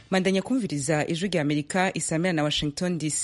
mandanya kumviriza ijwi rya amerika isamira na washington dc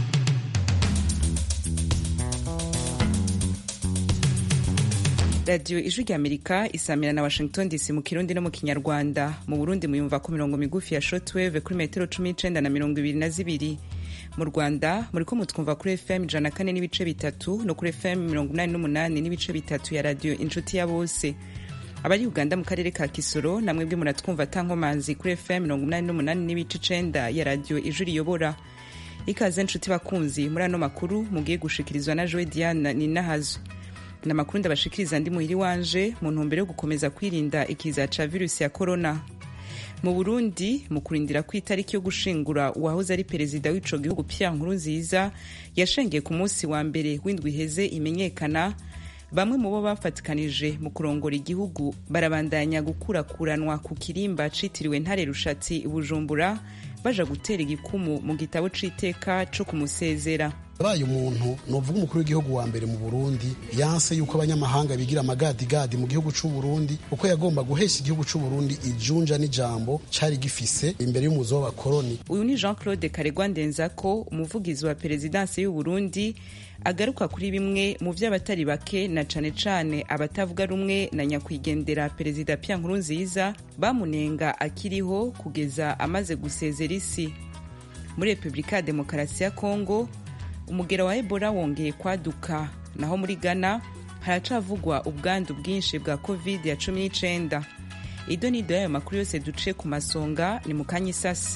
radiyo ijwi rya amerika isamira na washington dc mu kirundi no mu kinyarwanda mu burundi muyumva ku mirongo migufi ya shortwave kuri metero cumi n'icenda na mirongo ibiri na zibiri mu rwanda muriko mutwumva kuri fm ijana na kane n'ibice bitatu no kuri fm mirongo inani n'umunani n'ibice bitatu ya radiyo inshuti ya bose abari uganda mu karere ka kisoro namwe bwe muratwumva tankomanzi kuri fm mirongo inani n'umunani n'ibice icenda ya radiyo ijwi riyobora ikaze nshuti bakunzi muri ano makuru mugiye gushikirizwa na joe diana ninahazo ni amakuru ndabashikiriza ndi muhiri wanje mu ntumbero yo gukomeza kwirinda ikiza ca virusi ya korona mu burundi mu kurindira ko itariki yo gushingura uwahoze ari perezida w'ico gihugu pierre nkurunziza yashengeye ku munsi wa mbere w'indwi iheze imenyekana bamwe mu bo bafatikanije mu kurongora igihugu barabandanya gukurakuranwa ku kirimba citiriwe ntare rushatsi bujumbura baja gutera igikumu mu gitabo c'iteka co kumusezera yabaye umuntu novuga umukuru w'igihugu wa mbere mu burundi yanse yuko abanyamahanga bigira amagadigadi mu gihugu c'u burundi kuko yagomba guhesha igihugu c'u burundi ijunja n'ijambo cari gifise imbere y'umuzo w'abakoroni uyu ni jean claude karegwa ndenzako umuvugizi wa perezidansi y'u burundi agaruka kuri bimwe mu vy'abatari bake na cane cane abatavuga rumwe na nyakwigendera perezida pierre nkurunziza bamunenga akiriho kugeza amaze gusezera isi muri repubulika ya demokarasi ya kongo umugera wa ebola wongeye kwaduka naho muri ghana haracavugwa ubwandu bwinshi bwa covid ya cumi n'icenda ido n'ido y'ayo makuru yose duce ku masonga ni mu kanya isasi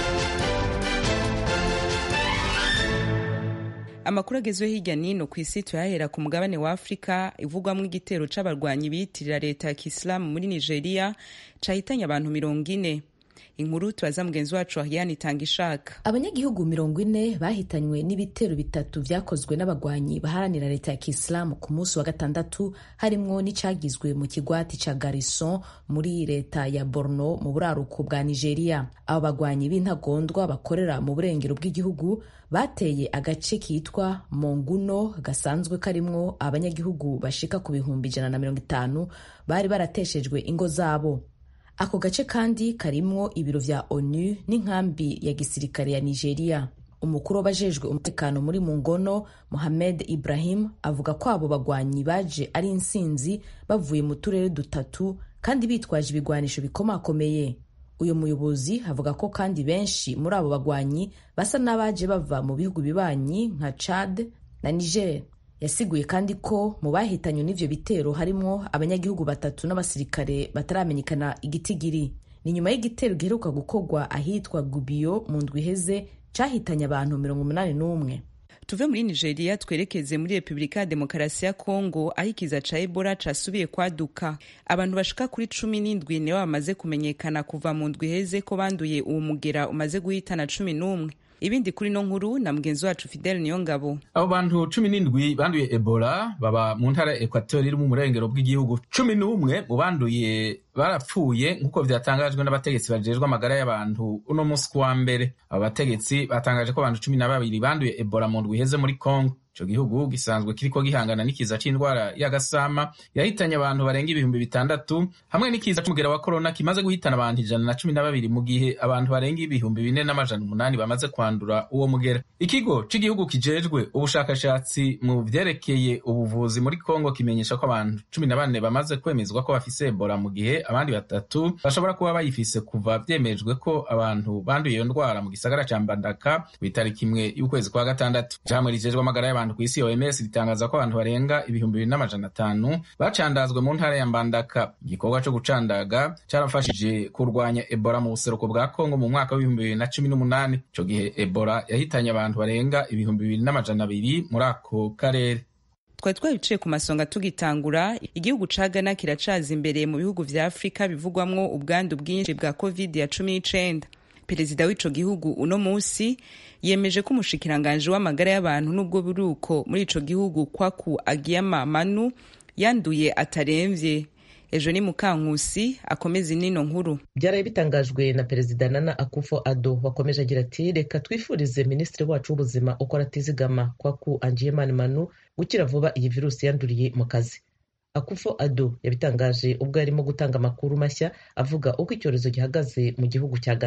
amakuru agezweho hirya nino ku isi tuyahera ku mugabane wa afurika ivugwamo igitero c'abarwanyi biyitirira leta ya kisilamu muri nigeria cahitanye abantu mirongo ine inkuru tubaza mugenzi wacu Ariane itanga ishaka abanyagihugu mirongo ine bahitanywe n'ibitero bitatu vyakozwe n'abagwanyi baharanira leta ya kisilamu ku munsi wa gatandatu harimwo n'icagizwe mu kigwati ca garison muri leta ya borno mu buraruko bwa nigeria abo bagwanyi b'intagondwa bakorera mu burengero bw'igihugu bateye agace kitwa monguno gasanzwe karimwo abanyagihugu bashika ku bihumbi ijana na mirongo itanu bari barateshejwe ingo zabo ako gace kandi karimwo ibiro vya onu n'inkambi ya gisirikare ya nigeria umukuru w'abajejwe umutekano muri mungono mohamed ibrahim avuga ko abo bagwanyi baje ari insinzi bavuye mu turere dutatu kandi bitwaje ibigwanisho bikomakomeye uyu muyobozi avuga ko kandi benshi muri abo bagwanyi basa n'abaje bava mu bihugu bibanyi nka chad na niger yasiguye kandi ko mu bahitanywe n'ivyo bitero harimwo abanyagihugu batatu n'abasirikare bataramenyekana igitigiri ni nyuma y'igitero giheruka gukorwa ahitwa gubiyo mu ndwi iheze cahitanye abantu mirongo umunani n'umwe tuve muri nigeria twerekeze muri repubulika ya demokarasi ya kongo aho ikiza ca ebola casubiye kwaduka abantu bashika kuri cumi n'indwi nibo bamaze kumenyekana kuva mu ndwi iheze ko banduye uwo mugera umaze guhitana cumi n'umwe ibindi kuri no nkuru na mugenzi wacu Fidel Niyongabo. Abo bantu cumi n'indwi banduye Ebola baba mu ntara ya Equateur iri mu murengero bw'igihugu. Cumi n'umwe mu banduye barapfuye nk'uko vyatangajwe n'abategetsi bajejwe amagara y'abantu uno musi kuwa mbere. Abo bategetsi batangaje ko abantu cumi na babiri banduye Ebola mu ndwi iheze muri Congo. ico gihugu gisanzwe kiriko gihangana n'ikiza c'indwara y'agasama yahitanye abantu barenga ibihumbi bitandatu hamwe n'ikiza c'umugera wa korona kimaze guhitana abantu ijana na cumi na babiri mu gihe abantu barenga ibihumbi bine n'amajana umunani bamaze kwandura uwo mugera ikigo c'igihugu kijejwe ubushakashatsi mu vyerekeye ubuvuzi muri kongo kimenyesha ko abantu cumi na bane bamaze kwemezwa ko bafise ebola mu gihe abandi batatu bashobora kuba bayifise kuva vyemejwe ko abantu banduye iyo ndwara mu gisagara ca mbandaka kw'itariki imwe y'ukwezi kwa gatandatu ijambo rijejwe amagara y'abantu ku isi OMS ritangaza ko abantu barenga ibihumbi bibiri n'amajana atanu bacandazwe mu ntara ya Mbandaka. Igikorwa co gucandaga carafashije kurwanya Ebola mu buseruko bwa Kongo mu mwaka w'ibihumbi bibiri na cumi n'umunani. Ico gihe Ebola yahitanye abantu barenga ibihumbi bibiri n'amajana abiri muri ako karere. twari twabiciye ku masonga tugitangura igihugu ca Ghana kiracaza imbere mu bihugu vya Afurika bivugwamwo ubwandu bwinshi bwa covid ya cumi n'icenda perezida w'ico gihugu uno musi yemeje ko umushikiranganji w'amagara y'abantu n'ubwo buruko muri ico gihugu kwaku agiyama manu yanduye ataremvye ejo ni mukankusi akomeza inino nkuru byaraye bitangajwe na perezida nana akufo ado wakomeje agira ati reka twifurize minisitiri wacu w'ubuzima ukora atizigama kwaku angiyemani manu gukira vuba iyi virusi yanduriye mu kazi akufo ado yabitangaje ubwo yarimo gutanga amakuru mashya avuga uko icyorezo gihagaze mu gihugu cya ghana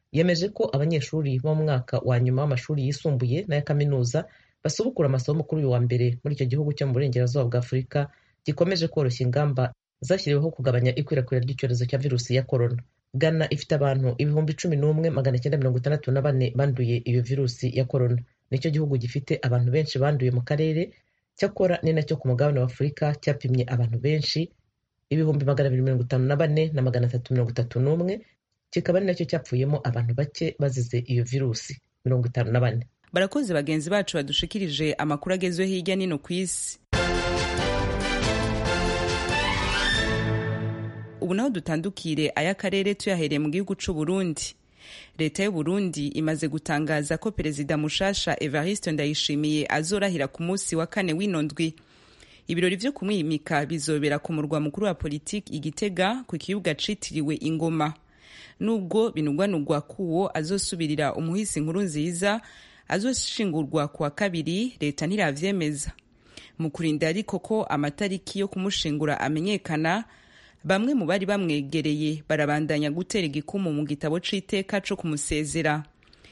yemeje ko abanyeshuri bo mu mwaka wa nyuma w'amashuri yisumbuye n'aya kaminuza basubukura amasomo kuri uyu wa mbere muri icyo gihugu cyo mu burengerazuba bwa afurika gikomeje koroshya ingamba zashyiriweho kugabanya ikwirakwira ry'icyorezo cya virusi ya korona ghana ifite abantu ibihumbi cumi n'umwe magana cyenda mirongo itandatu na bane banduye iyo virusi ya korona nicyo gihugu gifite abantu benshi banduye mu karere cyakora ni nacyo ku mugabane wa afurika cyapimye abantu benshi ibihumbi magana abiri mirongo itanu na bane na magana atatu mirongo itatu n'umwe kikaba ari nacyo cyapfuyemo abantu bake bazize iyo virusi mirongo itanu na bane barakoze bagenzi bacu badushikirije amakuru agezweho hirya no hino ku isi ubu naho dutandukire ay'akarere tuyahereye mu gihugu c'u Burundi leta y'u Burundi imaze gutangaza ko perezida mushasha Evariste Ndayishimiye azorahira ku munsi wa kane w'ino ndwi ibirori vyo kumwimika bizobera ku murwa mukuru wa politiki igitega ku kibuga citiriwe ingoma nubwo binugwanugwa kuwo azosubirira umuhisi nkuru nziza azoshingurwa ku wa kabiri leta ntiravyemeza mu kurinda ariko ko amatariki yo kumushingura amenyekana bamwe mu bari bamwegereye barabandanya gutera igikumu mu gitabo c'iteka co kumusezera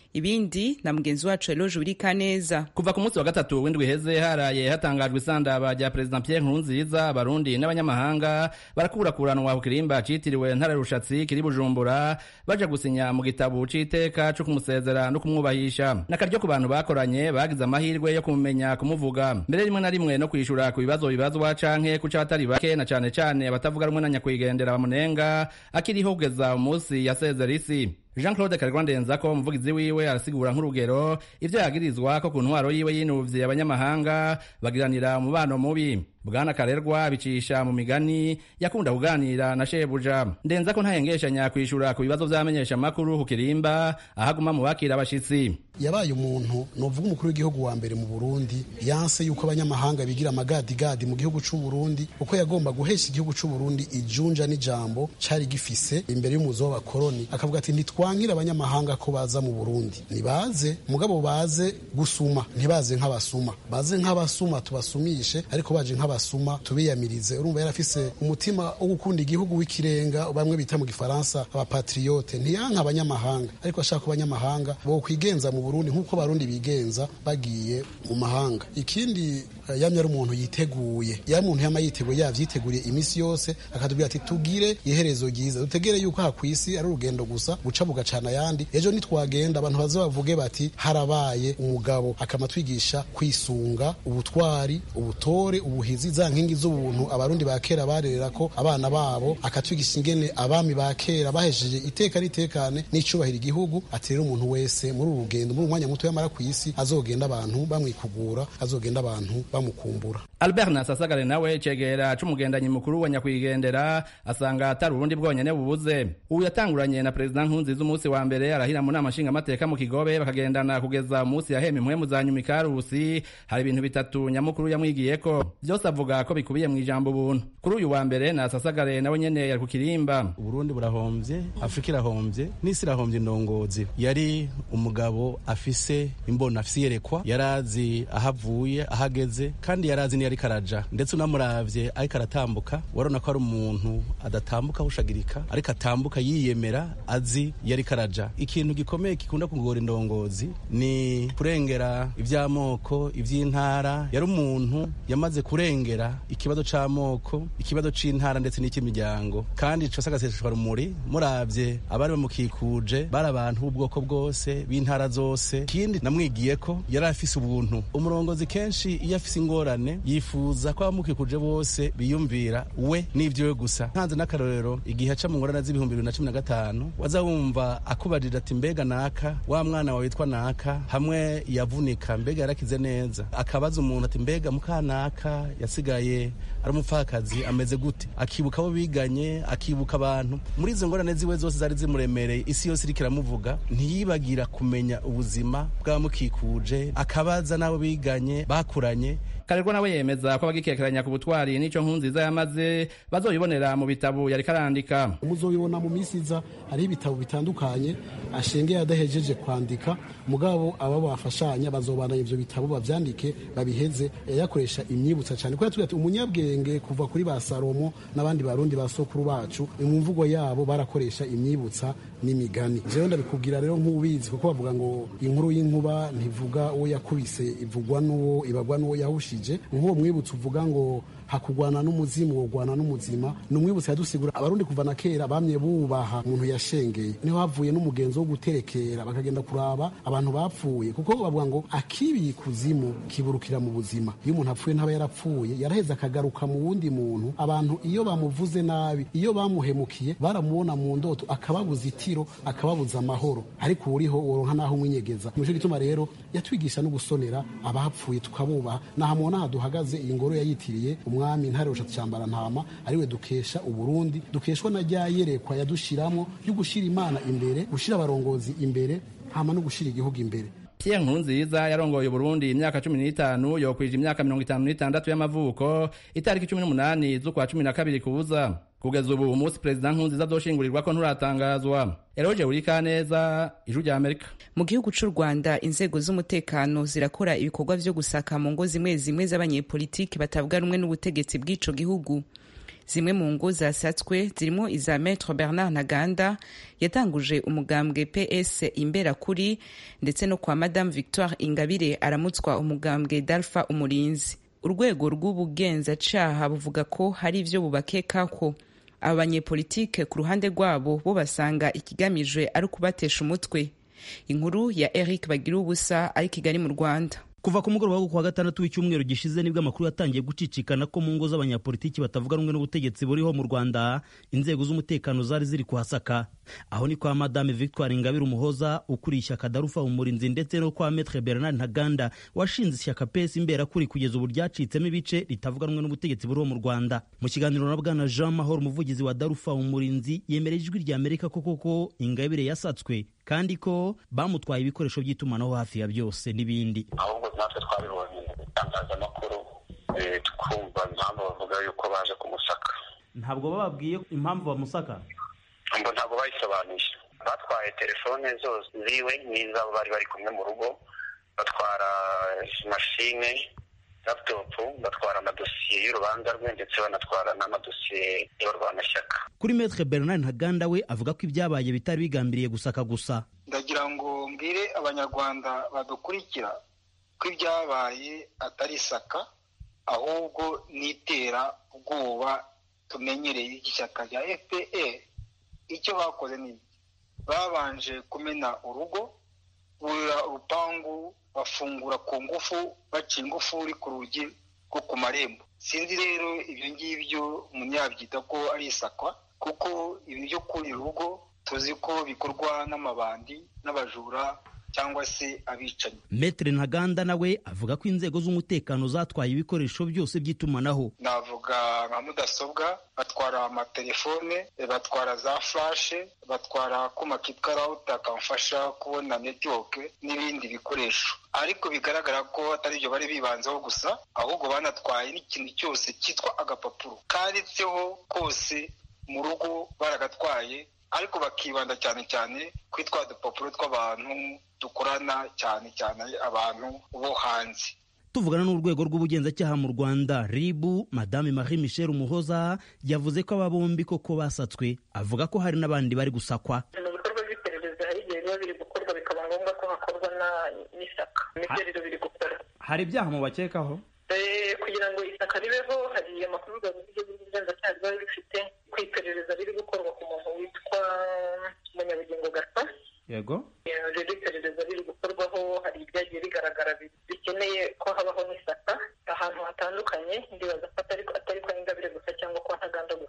ibindi na mugenzi wacu Eloge Urikaneza kuva ku munsi wa gatatu w'indwi iheze haraye hatangajwe isandaba rya perezida Pierre Nkurunziza abarundi n'abanyamahanga barakurakuranwa ku kirimba citiriwe ntare rushatsi kiri Bujumbura baja gusinya mu gitabo c'iteka co kumusezera no kumwubahisha n'akaryo ku bantu bakoranye bagize amahirwe yo kumumenya kumuvuga mbere rimwe na rimwe no kwishura ku bibazo bibazwa canke kuca abatari bake na cane cane abatavuga rumwe na nyakwigendera bamunenga akiriho kugeza umunsi yasezera isi jean claude karigwandenza ko umuvugizi wiwe arasigura nk'urugero ivyo yagirizwa ko ku ntwaro yiwe yinuvye abanyamahanga bagiranira umubano mubi bwana karerwa bicisha mu migani yakunda kuganira na shebuja ndenza ko ntayengeshanya kwishura ku bibazo vy'amenyesha makuru ku kirimba ahaguma mu bakira abashitsi yabaye umuntu novuga umukuru w'igihugu wa mbere mu Burundi yanse yuko abanyamahanga bigira amagadigadi mu gihugu c'u Burundi uko yagomba guhesha igihugu c'u Burundi ijunja n'ijambo cari gifise imbere y'umuzo w'abakoroni akavuga ati ntitwankira abanyamahanga ko baza mu Burundi nibaze mugabo baze gusuma ntibaze nk'abasuma baze nk'abasuma tubasumishe ariko baje nk'abasuma tubiyamirize urumva yarafise umutima wo gukunda igihugu w'ikirenga bamwe bita mu gifaransa abapatriote ntiyanka abanyamahanga ariko ashaka ko abanyamahanga bo kwigenza mu Burundi nk'uko abarundi bigenza bagiye mu mahanga ikindi yamye ari umuntu yiteguye ya muntu yama yiteguye yavyiteguriye imisi yose akatubwira ati tugire iherezo ryiza dutegere yuko aha kwisi ari urugendo gusa guca bugacana ayandi ejo nitwagenda abantu baze bavuge bati harabaye umugabo akamatwigisha kwisunga ubutwari ubutore ubuhizi za nkingi z'ubuntu abarundi ba kera barerera ko abana babo akatwigisha ingene abami ba kera bahesheje iteka n'itekane n'icubahiro igihugu ati rero umuntu wese muri uru rugendo muri umwanya muto yamara ku isi azogenda abantu bamwikugura azogenda abantu bamukumbura albert nasasagare nawe cegera c'umugendanyi mukuru wa nyakwigendera asanga atari urundi bwonyene bubuze ubu yatanguranye na perezida nkunziza umunsi wa mbere arahira mu nama nshingamateka mu kigobe bakagendana kugeza umunsi yahema impwemu za nyuma ikarusi hari ibintu bitatu nyamukuru yamwigiyeko vyose avuga ko bikubiye mu ijambo ubuntu kuri uyu wa mbere nasasagare nawe nyene yari ku kirimba uburundi burahomvye afurika irahomvye n'isi irahomvye indongozi yari umugabo afise imbona afise iyerekwa yarazi aho avuye aho ageze kandi yarazi niyo ariko araja ndetse unamuravye ariko aratambuka warabona ko ari umuntu adatambuka ahushagirika ariko atambuka yiyemera azi iyo ariko araja ikintu gikomeye gikunda kugora indongozi ni kurengera ivy'amoko ivy'intara yari umuntu yamaze kurengera ikibazo c'amoko ikibazo c'intara ndetse n'icy'imiryango kandi cose agaseseshwa rumuri muravye abari bamukikuje bari abantu b'ubwoko bwose b'intara zose ikindi namwigiye ko yari afise ubuntu umurongozi kenshi iyo afise ingorane yifuza ko abamukikuje bose biyumvira we n'ivyiwe gusa ntanze n'akarorero igihe aca mu ngorane z'ibihumbi bibiri na cumi na gatanu waza wumva akubarira ati mbega naka wa mwana wawe witwa naka hamwe yavunika mbega yarakize neza akabaza umuntu ati mbega mukanaka yasigaye ari umupfakazi ameze gute akibuka abo biganye akibuka abantu muri izo ngorane ziwe zose zari zimuremereye isi yose iriko iramuvuga ntiyibagira kumenya ubuzima bw'abamukikuje akabaza n'abo biganye bakuranye karerwa nawe yemeza ko abagikekeranya ku butwari n'ico nkunziza yamaze bazoyibonera mu bitabo yariko arandika muzobibona mu minsi iza hariho ibitabo bitandukanye ashengeye adahejeje kwandika mugabo aba bafashanya bazobandanya ivyo bitabo bavyandike babiheze yakoresha imyibutsa cyane kuko yatubwiye ati umunyabwenge kuva kuri ba salomo n'abandi barundi ba sokuru bacu mu mvugo yabo barakoresha imyibutsa n'imigani jewe ndabikubwira rero nk'ubizi kuko bavuga ngo inkuru y'inkuba ntivuga uwo yakubise ivugwa n'uwo ibagwa n'uwo yahushije nk'uwo mwibutsa uvuga ngo hakugwana n'umuzimu wogwana n'umuzima ni umwibutsa yadusigura abarundi kuva na kera bamye bubaha umuntu yashengeye niho havuye n'umugenzo wo guterekera bakagenda kuraba abantu bapfuye kuko bavuga ngo akibiye ikuzimu kiburukira mu buzima iyo umuntu apfuye ntaba yarapfuye yaraheze akagaruka mu wundi muntu abantu iyo bamuvuze nabi iyo bamuhemukiye baramubona mu ndoto akababuza itiro akababuza amahoro ariko uriho woronka naho umwinyegeza nico gituma rero yatwigisha no gusonera abapfuye tukabubaha nahamubona aha duhagaze iyi ngoro yayitiriye umwami ntare rushatse cyambara ntama ariwe dukesha uburundi dukeshwa na rya yerekwa yadushiramo yo gushira imana imbere gushira abarongozi imbere hama no gushira igihugu imbere Pierre Nkurunziza yarongoye Burundi imyaka cumi n'itanu yokwije imyaka mirongo itanu n'itandatu y'amavuko itariki cumi n'umunani z'ukwa cumi na kabiri kuza kugeza ubu umunsi perezida Nkurunziza azoshingurirwa ko nturatangazwa Eroje Urikaneza Ijwi rya Amerika mu gihugu c'u rwanda inzego z'umutekano zirakora ibikorwa vyo gusaka mu ngo zimwe zimwe z'abanyepolitiki batavuga rumwe n'ubutegetsi bw'ico gihugu zimwe mu ngo zasatswe zirimo iza Maître Bernard Ntaganda yatanguje umugambwe PS Imberakuri ndetse no kwa Madame Victoire Ingabire aramutswa umugambwe Dalpha Umurinzi urwego rw'ubugenzacyaha buvuga ko hari ivyo bubakekako aba banyepolitike ku ruhande rwabo bo basanga ikigamijwe ari ukubatesha umutwe inkuru ya Eric Bagira ubusa ari Kigali mu Rwanda kuva ku mugoroba wo kuwa gatandatu w'icyumweru gishize nibwo amakuru yatangiye gucicikana ko mu ngo z'abanyapolitiki batavuga rumwe n'ubutegetsi buriho mu rwanda inzego z'umutekano zari ziri kuhasaka aho ni kwa madame victoire ingabire umuhoza ukuriye ishyaka darufa umurinzi ndetse no kwa metre bernard ntaganda washinze ishyaka pesi imberakuri kugeza ubu ryacitsemo ibice ritavuga rumwe n'ubutegetsi buriho mu rwanda mu kiganiro na bwana jean mahoro umuvugizi wa darufa umurinzi yemereye ijwi rya amerika ko koko ingabire yasatswe kandi ko bamutwaye ibikoresho by'itumanaho hafi ya byose n'ibindi ahubwo natwe twabibonye mu itangazamakuru twumva impamvu bavuga yuko baje kumusaka ntabwo bababwiye impamvu bamusaka ngo ntabwo bayisobanuye batwaye telefone zose ziwe n'izabo bari bari kumwe mu rugo batwara mashine laputopu batwara amadosiye y'urubanza rwe ndetse banatwara n'amadosiye y'abarwanashyaka kuri metre bernard ntaganda we avuga ko ibyabaye bitari bigambiriye gusaka gusa ndagira ngo mbwire abanyarwanda badukurikira ko ibyabaye atari isaka ahubwo n'itera ubwoba tumenyereye ishyaka rya fpr icyo bakoze ni babanje kumena urugo burira urupangu bafungura ku ngufu baca ingufuri ku rugi rwo ku marembo sinzi rero ibyo ngibyo umunyabyita ko ari isakwa kuko ibi byo kurira urugo tuzi ko bikorwa n'amabandi n'abajura cyangwa se abicanyi metere ntaganda nawe avuga ko inzego z'umutekano zatwaye ibikoresho byose by'itumanaho navuga nka mudasobwa batwara amatelefone batwara za furashe batwara akuma kitwa rawuta kamfasha kubona netiwoke n'ibindi bikoresho ariko bigaragara ko atari ibyo bari bibanzeho gusa ahubwo banatwaye n'ikintu cyose cyitwa agapapuro kanditseho kose mu rugo baragatwaye ariko bakibanda cyane cyane kuri twa dupapuro tw'abantu dukorana cyane cyane abantu bo hanze tuvugana n'urwego rw'ubugenzacyaha mu rwanda ribu madame marie michel umuhoza yavuze ko aba bombi koko basatswe avuga ko hari n'abandi bari gusakwa mu bikorwa by'iperereza hari igihe biba biri gukorwa bikaba ngombwa ko hakorwa n'isaka nibyo rero biri gukorwa hari ibyaha mubakekaho kugira ngo isaka ribeho hari amakuru urwego rw'ubugenzacyaha riba rifite ku iperereza riri gukorwa ku muntu witwa munyabugingo gasa yego rero iperereza riri gukorwaho hari ibyagiye bigaragara bikeneye ko habaho n'isaka ahantu hatandukanye ndibaza ko atari kwa ingabire gusa cyangwa kwa ntaganda gusa hari n'ahandi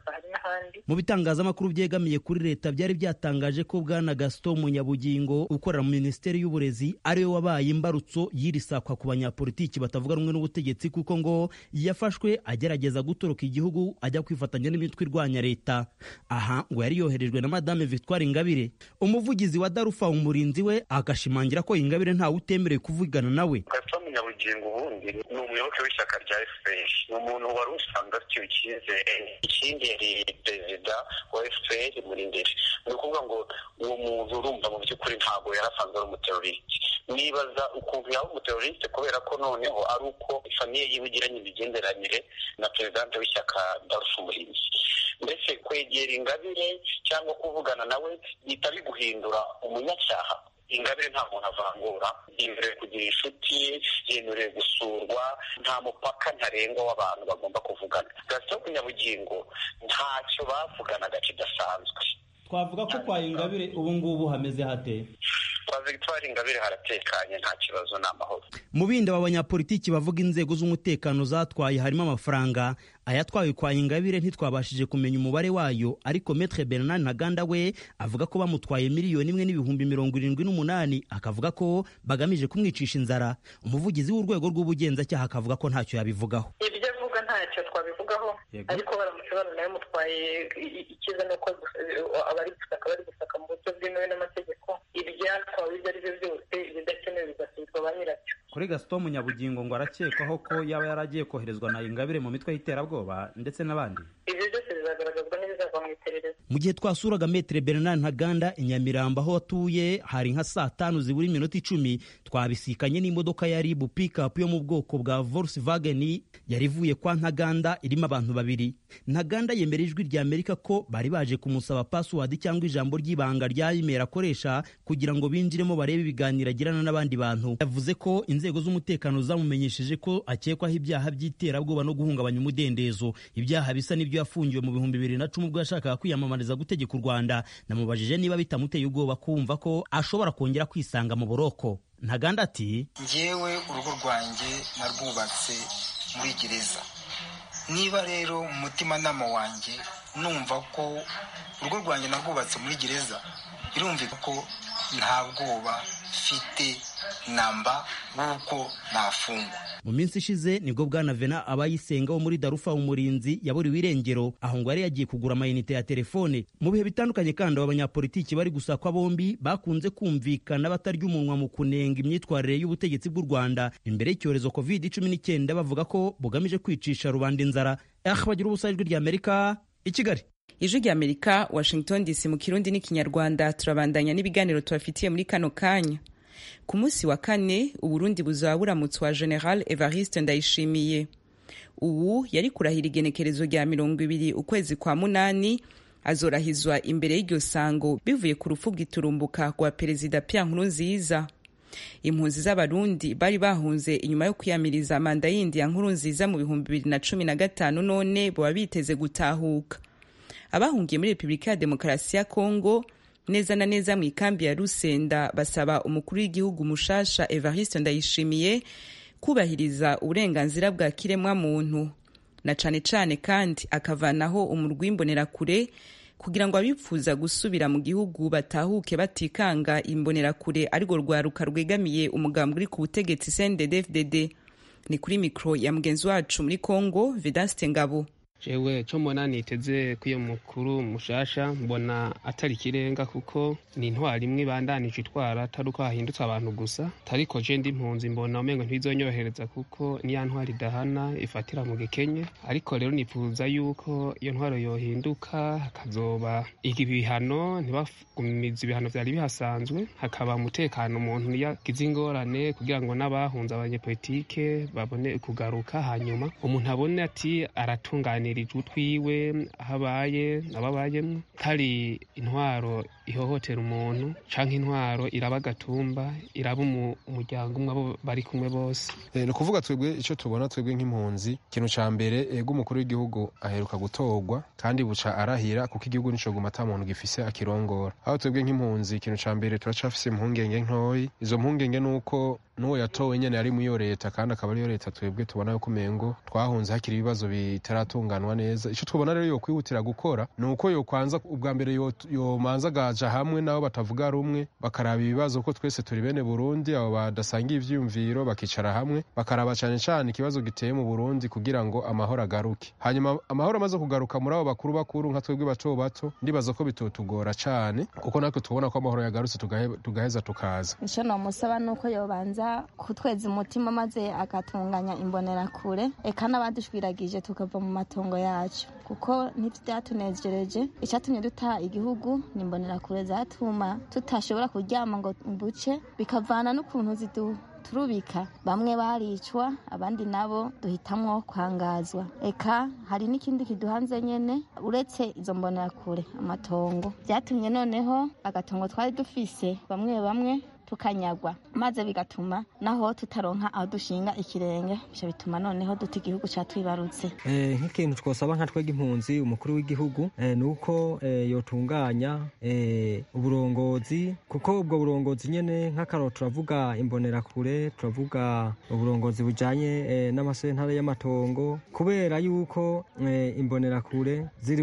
ahandi mu bitangazamakuru byegamiye kuri leta byari byatangaje ko bwana gaston munyabugingo ukorera mu minisiteri y'uburezi ariwe wabaye imbarutso y'iri sakwa ku banyapolitiki batavuga rumwe n'ubutegetsi kuko ngo yafashwe agerageza gutoroka igihugu ajya kwifatanya n'imitwe irwanya leta aha ngo yari yoherejwe na madame victoire ingabire umuvugizi wa darufa umurinzi we agashimangira ko ingabire ntawe utemerewe kuvugana nawe gaston munyabugingo ubundi ni umuyoboke w'ishyaka rya fpr ni umuntu wari usanzwe afitiwe icyizere ikindi yari perezida wa fpr muri mbere ni ukuvuga ngo uwo muntu urumva mu by'ukuri ntabwo yari asanzwe ari umuteroriste nibaza ukuntu yaba umuteroriste kubera ko noneho ari uko famiye yiwe igiranye imigenderanire na perezidante w'ishyaka darufa umurinzi mbese kwegera ingabire cyangwa kuvugana nawe bihita biguhindura umunyacyaha ingabire nta muntu avangura yemerewe kugira inshuti yemerewe gusurwa nta mupaka ntarengwa w'abantu bagomba kuvugana gasito kunyabugingo ntacyo bavuganaga kidasanzwe twavuga ko kwa ingabire ubu ngubu hameze hate kwa victoire ingabire haratekanye nta kibazo ni amahoro mu bindi aba banyapolitiki bavuga inzego z'umutekano zatwaye harimo amafaranga ayatwawe kwa ingabire ntitwabashije kumenya umubare wayo ariko metre bernard ntaganda we avuga ko bamutwaye miliyoni imwe n'ibihumbi mirongo irindwi n'umunani akavuga ko bagamije kumwicisha inzara umuvugizi w'urwego rw'ubugenzacyaha akavuga ko ntacyo yabivugaho ibyo avuga ntacyo twabivugaho ariko baramutse banayamutwaye icyiza ni uko abari gusaka bari gusaka mu buryo bwemewe n'amategeko ibyatwawe ibyo ari byo byose ibidakenewe bigasubizwa ba nyirabyo kuri gaston munyabugingo ngo arakekwaho ko yaba yaragiye koherezwa na ingabire mu mitwe y'iterabwoba ndetse n'abandi ibyo byose bizagaragazwa n'ibizava mu iperereza mu gihe twasuraga metere bernard ntaganda i nyamirambo aho atuye hari nka saa tanu zibura iminota icumi twabisikanye n'imodoka ya ribu pikapu yo mu bwoko bwa volkswagen yari ivuye kwa ntaganda irimo abantu babiri ntaganda yemera ijwi rya amerika ko bari baje kumusaba password cyangwa ijambo ry'ibanga rya imeri akoresha kugira ngo binjiremo barebe ibiganiro agirana n'abandi bantu yavuze ko inzego z'umutekano zamumenyesheje ko akekwaho ibyaha by'iterabwoba no guhungabanya umudendezo ibyaha bisa n'ibyo yafungiwe mu bihumbi bibiri na cumi ubwo yashakaga kwiyamamariza gutegeka u rwanda namubajije niba bitamuteye ubwoba kumva ko ashobora kongera kwisanga mu buroko ntaganda ati ngewe urugo rwanjye narwubatse muri gereza niba rero mu mutimanama wanjye numva ko urugo rwanjye narwubatse muri gereza birumvika ko nta bwoba mfite namba w'uko nafungwa mu minsi ishize nibwo bwana vena abayisenga wo muri darufa umurinzi yaburiwe irengero aho ngo yari yagiye kugura amayinite ya telefone mu bihe bitandukanye kandi aba banyapolitiki bari gusakwa bombi bakunze kumvikana batarya umunwa mu kunenga imyitwarire y'ubutegetsi bw'u rwanda imbere y'icyorezo covid cumi n'icyenda bavuga ko bugamije kwicisha rubanda inzara ah bagira ubusa ijwi rya amerika i kigali ijwi rya amerika washington dc mu kirundi n'ikinyarwanda turabandanya n'ibiganiro tubafitiye muri kano kanya ku munsi wa kane uburundi buzaba buramutswa general evariste ndayishimiye ubu yari kurahira igenekerezo rya mirongo ibiri ukwezi kwa munani azorahizwa imbere y'iryo sango bivuye ku rupfu bw'iturumbuka rwa perezida pierre nkurunziza impunzi z'abarundi bari bahunze inyuma yo kwiyamiriza manda yindi ya nkurunziza mu bihumbi bibiri na cumi na gatanu none baba biteze gutahuka abahungiye muri repubulika ya demokarasi ya kongo neza na neza mu ikambi ya rusenda basaba umukuru w'igihugu mushasha evariste ndayishimiye kubahiriza uburenganzira bwa kiremwa muntu na cane cane kandi akavanaho umurwi w'imbonerakure kugira ngo abifuza gusubira mu gihugu batahuke batikanga imbonerakure arirwo rwaruka rwegamiye umugambi uri ku butegetsi cndd ni kuri mikoro ya mugenzi wacu muri congo vedaste ngabo jewe cyo mbona niteze ko iyo mukuru mushasha mbona atari ikirenga kuko ni intwari imwe ibandanije itwara atari uko hahindutse abantu gusa ariko je ndi impunzi mbona umengo ntibizonyohereza kuko niya ntwari idahana ifatira mu gikenye ariko rero nifuza yuko iyo ntwaro yohinduka hakazoba ibihano ntibagumiza ibihano vyari bihasanzwe hakaba umutekano umuntu yagize ingorane kugira ngo n'abahunze abanyepolitike babone kugaruka hanyuma umuntu abone ati aratunganya utwiwe aho abaye ababayemo hari intwaro ihohotera umuntu canke intwaro iraba agatumba iraba umuryango umwe abo bari kumwe bose ni ukuvuga twebwe icyo tubona twebwe nk'impunzi ikintu ca mbere ego umukuru w'igihugu aheruka gutorwa kandi buca arahira kuko igihugu nico guma ata muntu gifise akirongora aho twebwe nk'impunzi ikintu ca mbere turacafise impungenge ntoyi izo mpungenge nuko n'uwo yatowe nyene yari muyo leta kandi akaba ariyo leta twebwe tubona yuko umengo twahunze hakiri ibibazo bitaratunganwa neza ico twobona rero yokwihutira gukora ni uko yokwanza ubwa mbere yomanza agaja hamwe nabo batavuga rumwe bakaraba ibibazo ko twese turi bene burundi abo badasangiye ivyiyumviro bakicara hamwe bakaraba cane cane ikibazo giteye mu burundi kugira ngo amahoro agaruke hanyuma amahoro amaze kugaruka muri abo bakuru bakuru nka twebwe bato bato ndibaza ko bitotugora cane kuko natwe tubona ko amahoro yagarutse tugaheza tukaza ico nomusaba nuko yobanza kutweza umutima maze agatunganya imbonerakure eka n'abadushwiragije tukava mu matongo yacu kuko ntivyatunejereje icatumye duta igihugu ni imbonerakure zatuma tutashobora kuryama ngo mbuce bikavana n'ukuntu zidu turubika bamwe baricwa abandi nabo duhitamwo kwangazwa eka hari n'ikindi kiduhanze nyene uretse izo mbonerakure amatongo vyatumye noneho agatongo twari dufise bamwe bamwe tukanyagwa maze bigatuma naho tutaronka aho dushinga ikirenge bica bituma noneho duta igihugu catwibarutse nk'ikintu twosaba nka twega impunzi umukuru w'igihugu ni uko yotunganya uburongozi kuko ubwo burongozi nyene nk'akaroro turavuga imbonerakure turavuga uburongozi bujanye n'amasentare y'amatongo kubera yuko imbonerakure ziri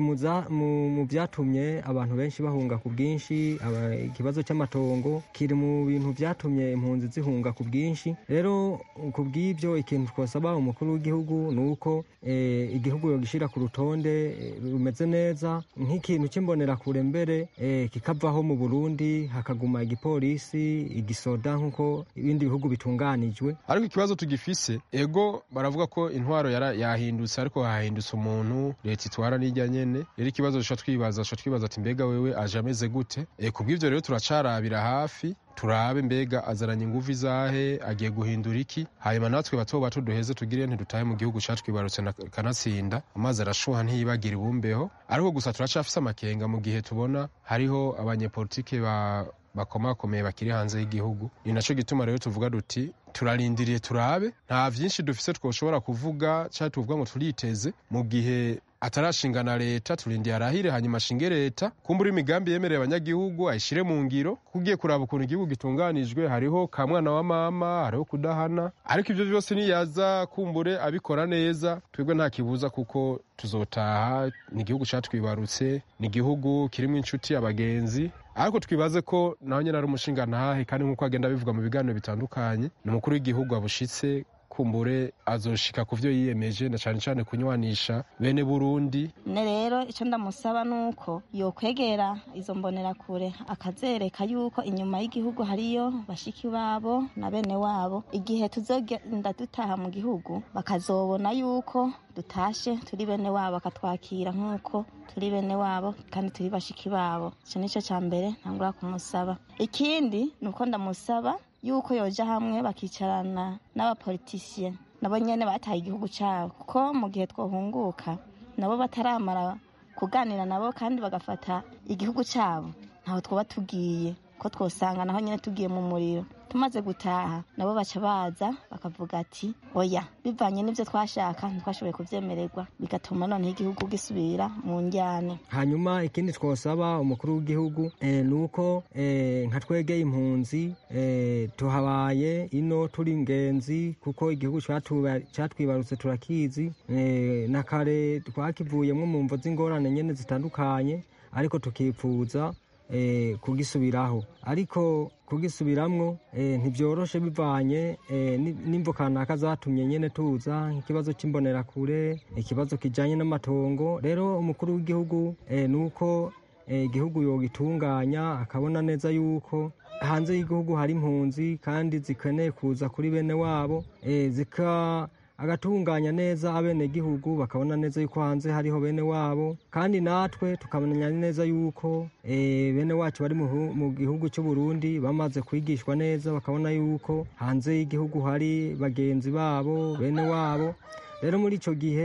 mu vyatumye abantu benshi bahunga ku bwinshi ikibazo cy'amatongo kiri mu bintu vyatumye impunzi zihunga ku bwinshi rero ku bw'ivyo ikintu twasaba umukuru w'igihugu ni uko igihugu yogishira ku rutonde rumeze neza nk'ikintu c'imbonerakure mbere kikavaho mu burundi hakaguma igipolisi igisoda nk'uko ibindi bihugu bitunganijwe ariko ikibazo tugifise ego baravuga ko intwaro yahindutse ariko hahindutse umuntu leta itwara n'ijya nyene rero ikibazo duca twibaza duca twibaza ati mbega wewe aje ameze gute ku bw'ivyo rero turacarabira hafi turabe mbega azaranye inguvu izahe agiye guhindura iki hanyuma natwe bato bato duheze tugire ntidutahe mu gihugu catwibarutse kanatsinda amazi arashuha ntiyibagire ibumbeho ariko gusa turacafise amakenga mu gihe tubona hariho abanyepolitike ba bakomakomeye bakiri hanze y'igihugu ni naco gituma rero tuvuga duti turarindiriye turabe nta vyinshi dufise twoshobora kuvuga canke tuvuga ngo turiteze mu gihe atarashinga na leta turindiye arahire hanyuma ashinge leta kumbura imigambi yemereye abanyagihugu ayishire mu ngiro kugiye kuraba ukuntu igihugu gitunganijwe hariho ka mwana wa mama hariho kudahana ariko ivyo vyose niyaza kumbure abikora neza twebwe nta kibuza kuko tuzotaha ni igihugu catwibarutse ni igihugu kirimwo inshuti abagenzi ariko twibaze ko naho nyene ari umushinga ntahe kandi nk'uko agenda bivuga mu biganiro bitandukanye ni umukuru w'igihugu abushitse kumbure azoshika ku vyo yiyemeje na cane cane kunywanisha bene Burundi ne rero ico ndamusaba nuko yokwegera izo mbonerakure akazereka yuko inyuma y'igihugu hariyo bashiki babo na bene wabo igihe tuzogenda dutaha mu gihugu bakazobona yuko dutashe turi bene wabo bakatwakira nk'uko turi bene wabo kandi turi bashiki babo ico nico ca mbere ntangura kumusaba ikindi nuko ndamusaba yuko yoja hamwe bakicarana n'abapolitisiye nabo nyene bataye igihugu cabo kuko mu gihe twohunguka nabo bataramara kuganira nabo kandi bagafata igihugu cabo ntaho twoba tugiye ko twosanga naho nyene tugiye mu muriro tumaze gutaha nabo baca baza bakavuga ati oya bivanye n'ivyo twashaka ntitwashoboye kuvyemererwa bigatuma noneho igihugu gisubira mu njyane hanyuma ikindi twosaba umukuru w'igihugu e, nuko e, nka twegeye impunzi e, tuhabaye ino turi ingenzi kuko igihugu catwibarutse turakizi e, na kare twakivuyemwo mu mvo z'ingorane nyene zitandukanye ariko tukipfuza eh, kugisubiraho ariko kugisubiramwo eh, ntibyoroshe bivanye eh, n'imvo kanaka zatumye nyene tuza nk'ikibazo c'imbonerakure ikibazo kijanye n'amatongo rero umukuru w'igihugu eh, nuko igihugu eh, yogitunganya akabona neza yuko hanze y'igihugu hari impunzi kandi zikeneye kuza kuri bene wabo eh, zika agatunganya neza abenegihugu bakabona neza yuko hanze hariho bene wabo kandi natwe tukamenya neza yuko e, bene wacu bari mu gihugu cy'u Burundi bamaze kwigishwa neza bakabona yuko hanze y'igihugu hari bagenzi babo bene wabo rero muri ico gihe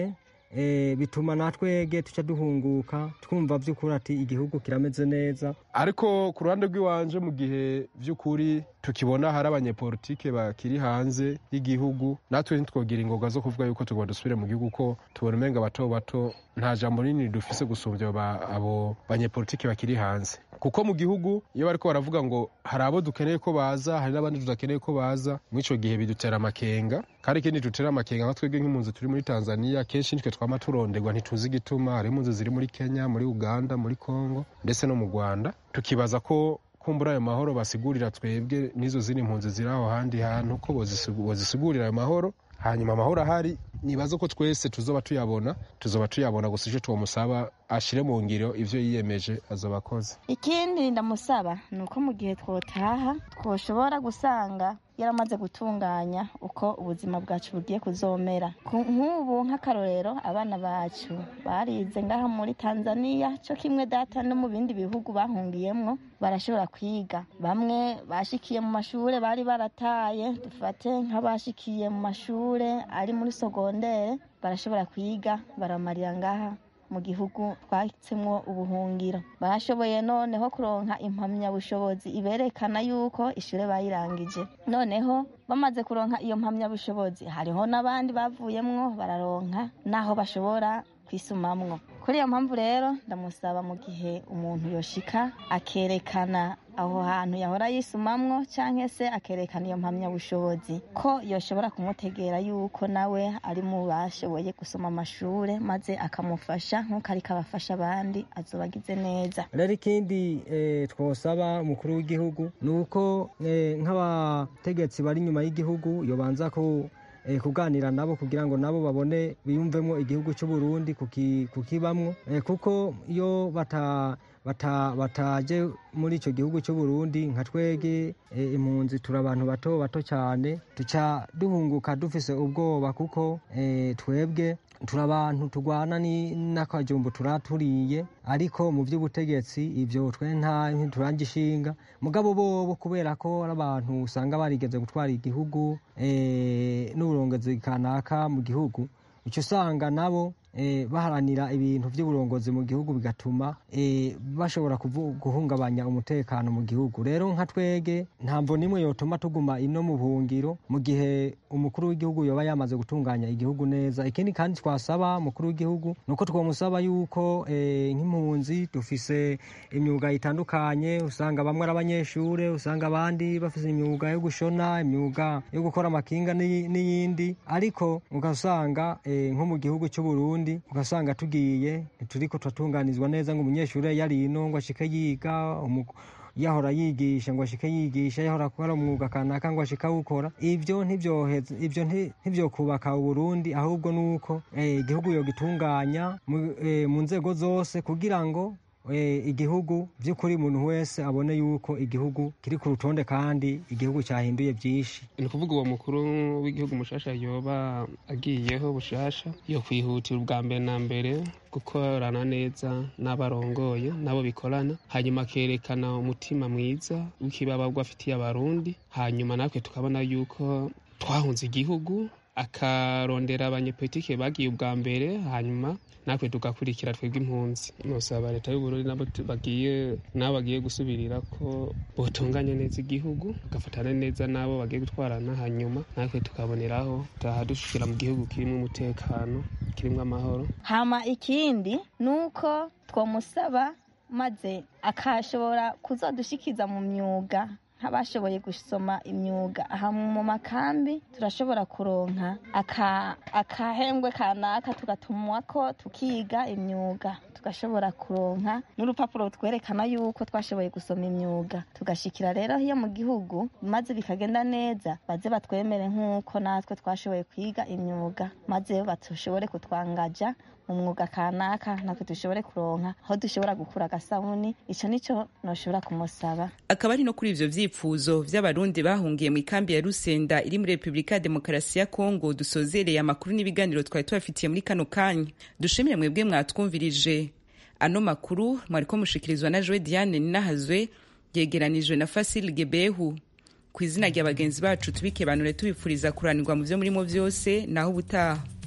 eh, bituma natwege tuca duhunguka twumva by'ukuri ati igihugu kirameze neza ariko ku ruhande rw'iwanje mu gihe by'ukuri tukibona hari abanyepolitike bakiri hanze y'igihugu natwe ntitwogira ingoga zo kuvuga yuko tugomba dusubire mu gihugu ko tubona umenga bato bato nta jambo rinini dufise gusumbya aba- abo banyepolitike bakiri hanze kuko mu gihugu iyo bariko baravuga ngo hari abo dukeneye ko baza hari n'abandi tudakeneye ko baza muri ico gihe bidutera amakenga kandi ikindi dutera amakenga nka twebwe nk'impunzi turi muri tanzania kenshi nitwe twama turonderwa ntituzi igituma hari impunzi ziri muri kenya muri uganda muri congo ndetse no mu rwanda tukibaza ko kumbura ayo mahoro basigurira twebwe n'izo zindi mpunzi ziri aho handi hantu ko bozisigu- bozisigurira ayo mahoro hanyuma amahoro ahari nibaza ko twese tuzoba tuyabona tuzoba tuyabona gusa icyo twomusaba ashire mu ngiro ivyo yiyemeje azoba akoze ikindi ndamusaba ni uko mu gihe twotaha twoshobora gusanga yaramaze gutunganya uko ubuzima bwacu bugiye kuzomera Ku- nk'ubu nk'akarorero abana bacu barize ngaha muri tanzania cyo kimwe data no mu bindi bihugu bahungiyemwo barashobora kwiga bamwe bashikiye mu mashure bari barataye dufate nk'abashikiye mu mashure ari muri sogondere barashobora kwiga baramarira ngaha mu gihugu twatsemwo ubuhungiro bashoboye noneho kuronka impamyabushobozi iberekana yuko ishure bayirangije noneho bamaze kuronka iyo mpamyabushobozi hariho n'abandi bavuyemwo bararonka n'aho bashobora kwisumamwo kuri iyo mpamvu rero ndamusaba mu gihe umuntu yoshika akerekana aho hantu yahora yisumamwo cyangwa se akerekana iyo mpamyabushobozi ko yoshobora kumutegera yuko nawe ari mu bashoboye gusoma amashure maze akamufasha nk'uko ariko abafasha abandi azoba agize neza rero ikindi eh, twosaba umukuru w'igihugu ni uko eh, nk'abategetsi bari inyuma y'igihugu yobanza ko eh, kuganira nabo kugira ngo nabo babone biyumvemo igihugu cy'u Burundi kuki- kukibamwo eh, kuko iyo bata bata bataje muri icyo gihugu cy'u Burundi nka twege eh, impunzi turi abantu bato bato cyane tuca duhunguka dufise ubwoba kuko eh, twebwe turi abantu turwana ni- n'akajumbu turaturiye ariko mu by'ubutegetsi ibyo twe nta ntiturangishinga mugabo bobo kubera ko ari abantu usanga barigeze gutwara igihugu eh, n'uburongozi kanaka mu gihugu icyo usanga nabo eh, baharanira ibintu by'uburongozi mu gihugu bigatuma eh, bashobora kuvu- guhungabanya umutekano mu gihugu rero nka twege ntamvo nimwe yotuma tuguma ino mu buhungiro mu gihe umukuru w'igihugu yoba yamaze gutunganya igihugu neza ikindi kandi twasaba umukuru w'igihugu ni uko twamusaba yuko eh, nk'impunzi dufise imyuga itandukanye usanga bamwe ari abanyeshure usanga abandi bafise imyuga yo gushona imyuga yo gukora amakinga n'iyi- n'iyindi ariko ugasanga eh, nko mu gihugu cy'u Burundi ugasanga tugiye turiko turatunganizwa neza ngo umunyeshure yari ino ngo ashike yiga umu- yahora yigisha ngo ashike yigisha yahora akora umwuga kanaka ngo ashike awukora ivyo ntivyoheza ivyo nti- ntivyokubaka uburundi ahubwo nuko eh, igihugu yogitunganya mu eh, mu nzego zose kugira ngo eh, igihugu by'ukuri umuntu wese abone yuko igihugu kiri ku rutonde kandi igihugu cyahinduye byinshi ni ukuvuga uwo mukuru w'igihugu mushasha yoba agiyeho bushasha yo kwihutira ubwa mbere na mbere gukorana neza n'abarongoye n'abo bikorana hanyuma akerekana umutima mwiza w'ikibababwa afitiye abarundi hanyuma natwe tukabona yuko twahunze igihugu akarondera abanyepolitike bagiye ubwa mbere hanyuma natwe tugakurikira twebwe impunzi nosaba leta y'uburundi nabo tu- bagiye nabo bagiye gusubirira ko botunganya neza igihugu bagafatana neza n'abo bagiye gutwarana hanyuma natwe tukaboneraho taha dushikira mu gihugu kirimo umutekano kirimo amahoro hama ikindi ni uko twamusaba maze akashobora kuzadushikiza mu myuga nk'abashoboye gusoma imyuga aha mu makambi turashobora kuronka aka- akahembwe kanaka tugatumwa ko tukiga imyuga tugashobora kuronka n'urupapuro twerekana yuko twashoboye gusoma imyuga tugashikira rero iyo mu gihugu maze bikagenda neza baze batwemere nk'uko natwe twashoboye kwiga imyuga maze batushobore kutwangaja mu mwuga kanaka natwe dushobore kuronka aho dushobora gukura agasabuni ico nico noshobora kumusaba akaba ari no kuri ivyo vyifuzo vy'abarundi bahungiye mu ikambi ya rusenda iri muri repubulika ya demokarasi ya kongo dusozereye amakuru n'ibiganiro twari tubafitiye muri kano kanya dushimire mwebwe mwatwumvirije ano makuru mwariko mushikirizwa na joe diane ninahazwe yegeranijwe na fasil gebehu ku izina rya bagenzi bacu tubikebanure tubifuriza kuranirwa mu vyo murimo vyose naho ubutaha